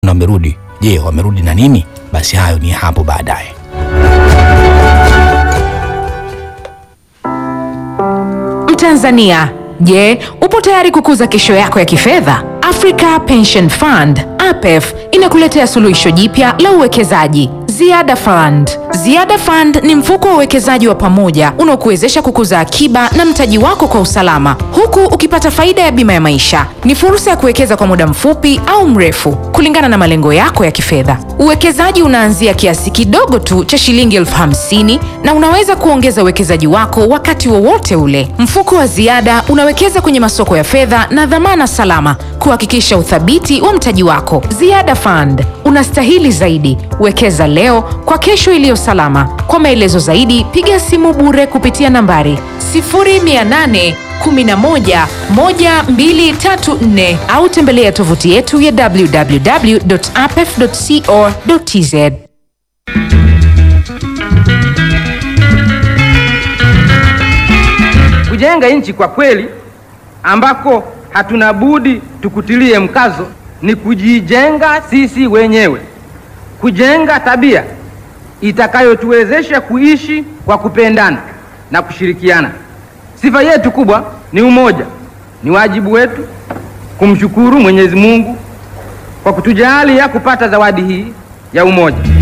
na wamerudi. Je, wamerudi na nini? Basi hayo ni hapo baadaye. Mtanzania, je, upo tayari kukuza kesho yako ya kifedha? Africa Pension Fund APEF inakuletea suluhisho jipya la uwekezaji Ziada Fund. Ziada Fund ni mfuko wa uwekezaji wa pamoja unaokuwezesha kukuza akiba na mtaji wako kwa usalama huku ukipata faida ya bima ya maisha. Ni fursa ya kuwekeza kwa muda mfupi au mrefu kulingana na malengo yako ya kifedha. Uwekezaji unaanzia kiasi kidogo tu cha shilingi elfu hamsini na unaweza kuongeza uwekezaji wako wakati wowote ule. Mfuko wa Ziada unawekeza kwenye masoko ya fedha na dhamana salama kuhakikisha uthabiti wa mtaji wako. Ziada Fund, unastahili zaidi. Wekeza leo kwa kesho iliyo salama. Kwa maelezo zaidi, piga simu bure kupitia nambari 0800 11 1234 au tembelea tovuti yetu ya www.apef.co.tz. Kujenga nchi kwa kweli ambako hatuna budi tukutilie mkazo ni kujijenga sisi wenyewe, kujenga tabia itakayotuwezesha kuishi kwa kupendana na kushirikiana. Sifa yetu kubwa ni umoja. Ni wajibu wetu kumshukuru Mwenyezi Mungu kwa kutujalia kupata zawadi hii ya umoja.